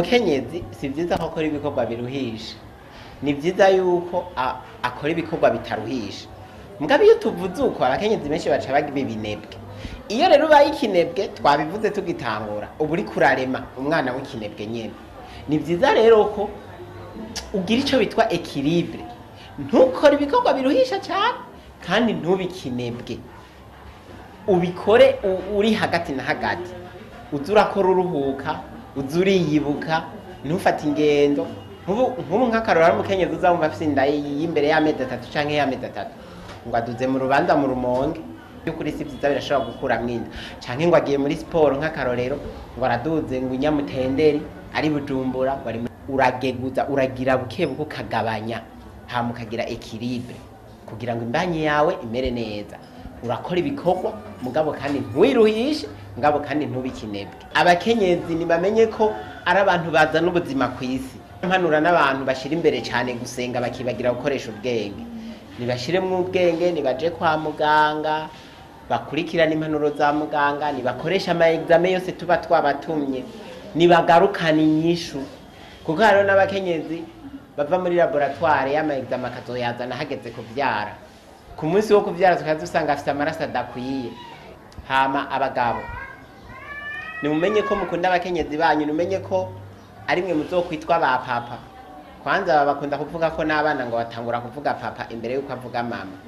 umukenyezi si byiza ko akora ibikorwa biruhisha ni byiza yuko a- akora ibikorwa bitaruhisha mugabo iyo tuvuze uko abakenyezi benshi baca bagiba ibinebwe iyo rero ubaye ikinebwe twabivuze tugitangura uba uri kurarema umwana w'ikinebwe nyine ni byiza rero ko ugira icyo bitwa ekiribure ntukore ibikorwa biruhisha cyane kandi ntubikinebwe ubikore u- uri hagati na hagati uza urakora uruhuka uza uriyibuka ntufate ingendo nk'ubu nk'ubu nk'akarora ari umukenyezi uzamva afite inda y'imbere y'amezi atatu cyangwa y'amezi atatu ngo aduze mu rubanza mu rumonge by'ukuri si byiza birashobora gukuramo inda cyangwa ngo agiye muri siporo nk'akarorero ngo araduze ngo inyamutenderi ari bujumbura ngo ari muri- urageguza uragira buke buke ukagabanya hama ukagira ekiribure kugira ngo imbanyi yawe imere neza urakora ibikorwa mugabo kandi ntuwiruhishe mugabo kandi ntubikinebwe abakenyezi ntibamenye ko ari abantu bazana ubuzima ku isi mpanura n'abantu bashyira imbere cyane gusenga bakibagira gukoresha ubwenge nibashyiremo ubwenge nibaje kwa muganga bakurikirane impanuro za muganga nibakoresha ama examen yose tuba twabatumye nibagarukana inyishu kuko hariho n'abakenyezi bava muri laboratware y'ama examen akazoyazana hageze kubyara ku munsi wo kubyara tukaba dusanga afite amaraso adakwiye hama abagabo nimumenye ko mukunda abakenyezi banyu nimumenye ko ari mwe muzokwitwa ba papa kwanza baba bakunda kuvuga ko n'abana ngo batangura kuvuga papa imbere y'uko avuga mama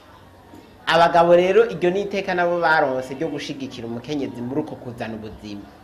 abagabo rero iryo ni iteka nabo baronse ryo gushigikira umukenyezi muri uko kuzana ubuzima